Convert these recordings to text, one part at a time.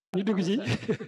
ñu dugg ci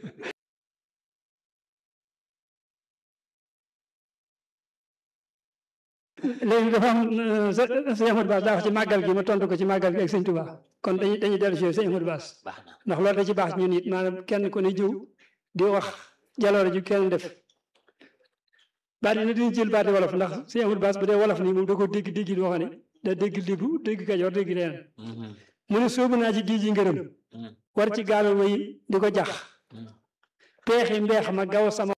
léegi dafa am sëñ Amadou Bass daa wax ci màggal gi ma tontu ko ci màggal gi ak sëñ Touba kon dañuy dañuy dellu si sëñ Amadou Bass baax na ndax loolu da ci baax ñun it maanaam kenn ku ne jiw di wax jaloore ju kenn def baat yi na dañuy jël baati wolof ndax sëñ Amadou Bass bu dee wolof nii moom da ko dégg dégg boo xam ne da dégg libu dégg kajoor dégg leen Mhm, mu ne soobu naa ci géej gi ngërëm mhm, war ci gaalu way di ko jax mhm. peexi mbeex ma gaw sama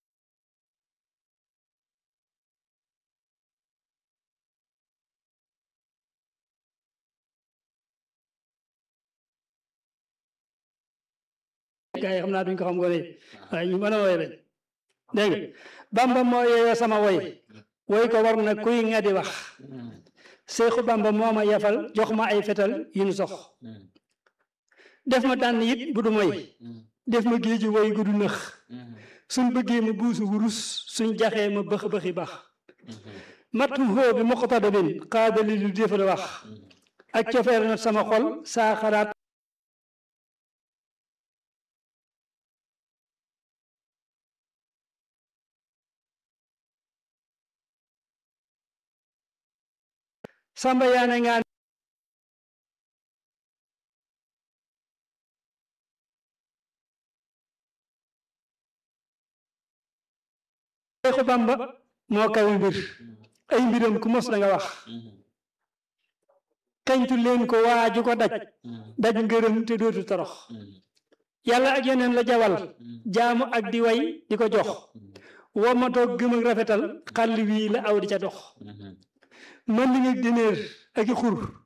gaa yi xam naa duñ ko xam gone yi waaye ñu mën a woy lañ dégg nga bamba moo yeeyoo sama woy woy ko war na kuy nga di wax Mhm, seexu bamba moo ma yafal jox ma ay fetal yu nu sox mhm, def ma tànn it bu du moy mhm, def ma géeju woy gu du nëx mhm, suñ bëggee ma buusu wurus suñ jaxee ma bëx bëxi bax mhm, mattum xoo bi moqotada bin xaadali lu défal wax mhm. ak cofeer na sama xol saa xalaat samba yaane ngaan Seexu Bamba moo kawe mbir ay mbiram ku mos da nga wax Mhm, xeñtu leen ko waaju ko daj mhm, daj ngërëm te dootu torox mhm, yàlla ak yeneen la jawal mhm, jaamu ak di way di ko jox mhm, womatoo gëm ak rafetal xàll wii la aw di ca dox mhm. mën li nga dineer ak i xur